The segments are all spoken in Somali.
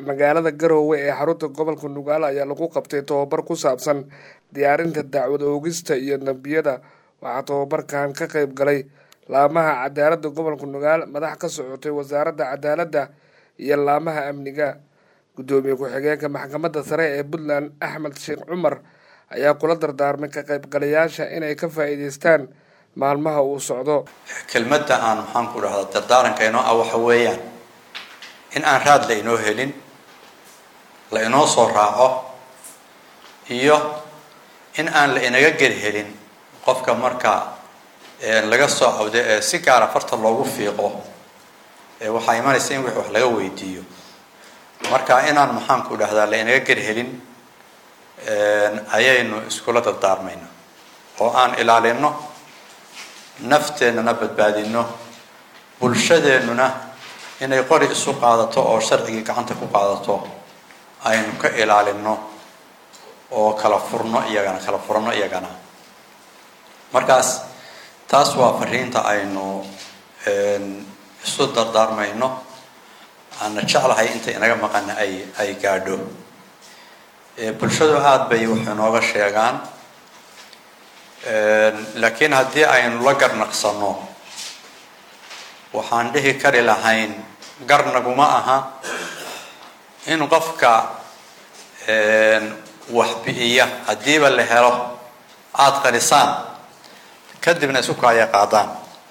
magaalada garoowe ee xarunta gobolka nugaal ayaa lagu qabtay tobabar ku saabsan diyaarinta dacwad oogista iyo dambiyada waxaa tobabarkan ka qeyb galay laamaha cadaaladda gobolka nugaal madax ka socotay wasaaradda cadaaladda iyo laamaha amniga guddoomiye ku-xigeenka maxkamadda sare ee puntland axmed sheekh cumar ayaa kula dardaarmay ka qaybgalayaasha inay ka faa'iideystaan maalmaha uu socdo kelmadda aan maxaan ku dhahdaa dardaaranka inoo ah waxa weeyaan in aan raad la inoo helin la inoo soo raaco iyo in aan la inaga geli helin qofka marka laga soo cawdo ee si gaara farta loogu fiiqo waxaa imanaysa in wix wax laga weydiiyo marka inaan maxaan ku dhahdaa la inaga geli helin ayaynu iskula dardaarmayna oo aan ilaalino nafteennana badbaadino bulshadeennuna inay qori isu qaadato oo sharcigii gacanta ku qaadato aynu ka ilaalino oo kala furno iyagana kala furno iyagana markaas taas waa fariinta aynu isu dardaarmayno aana jeclahay inta inaga maqana ay ay gaadho bulshadu aada bay wax inooga sheegaan laakiin haddii aynu la garnaqsano waxaan dhihi kari lahayn garnaguma aha in qofka wax bi'iya haddiiba la helo aada qarisaan kadibna isu kaaya qaadaan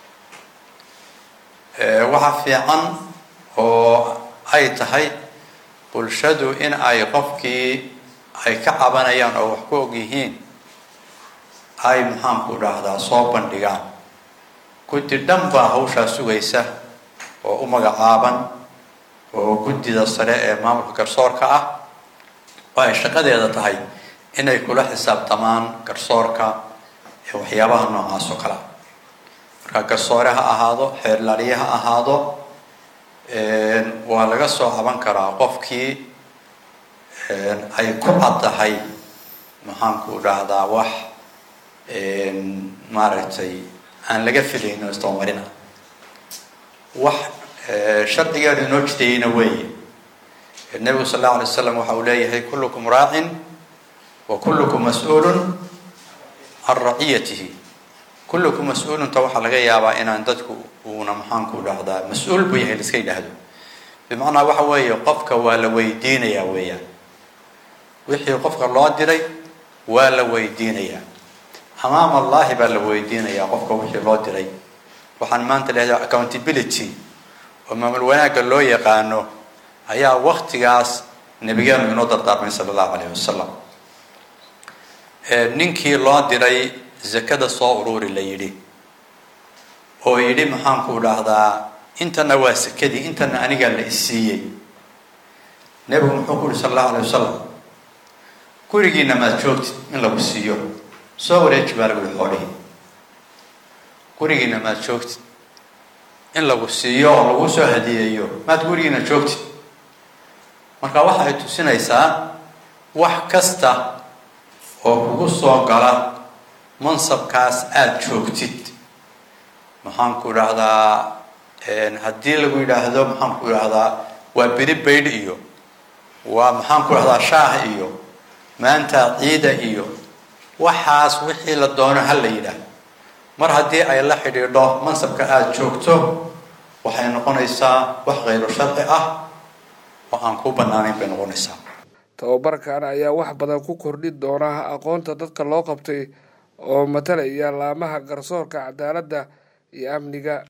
waxa fiican oo ay tahay bulshadu in ay qofkii ay ka cabanayaan oo wax ku og yihiin ay maxaanku dhahdaa soo bandhigaan guddi dhan baa hawshaa sugaysa oo u magacaaban oo guddida sare ee maamulka garsoorka ah oo ay shaqadeeda tahay inay kula xisaabtamaan garsoorka ee waxyaabaha noocaas oo kale marka garsoore ha ahaado xeerlaaliye ha ahaado waa laga soo caban karaa qofkii ay ku caddahay maxaanku dhahdaa wax maaragtay aan laga filayno istabamarina wax sharcigeenu inoo jidayeyna weeye nebigu sal allau alay waslam waxa uu leeyahay kullukum raacin wa kullukum mas-uulun can raciyatihi kullukum mas-uulunta waxaa laga yaabaa inaan dadku uuna maxaanku dhahdaa mas-uul buu yahay laiska yidhaahdo bimacnaa waxa weeye qofka waa la weydiinayaa weeyaan wixii qofka loo diray waa la weydiinayaa amaam allahi baa la weydiinayaa qofka wixii loo diray waxaan maanta leedahay accountability oo maamul wanaagga loo yaqaano ayaa waktigaas nabigeenu inoo dardaarmay sala allahu alayh wasalam ninkii loo diray zakada soo ururi la yidhi oo yidhi maxaanku dhahdaa intana waa sakadii intana anigaa la isiiyey nebigu muxuu ku yihi sala allahu alayh wasalam gurigiina maad joogtid in lagu siiyo soo wareeji baa lagu yihi xoolihii gurigiina maad joogtid in lagu siiyo oo lagu soo hadiyeeyo maad gurigiina joogtid marka waxa ay tusinaysaa wax kasta oo kugu soo gala mansabkaas aada joogtid maxaanku dhahdaa haddii lagu yidhaahdo maxaanku dhahdaa waa beri baydh iyo waa maxaanku dhahdaa shaah iyo maanta ciida iyo waxaas wixii la doono ha la yidhaah mar haddii ay la xidhiidho mansabka aada joogto waxay noqonaysaa wax khayro sharci ah oo aan ku bannaanayn bay noqonaysaa tababarkan ayaa wax badan ku kordhi doona aqoonta dadka loo qabtay oo matalaya laamaha garsoorka cadaaladda iyo amniga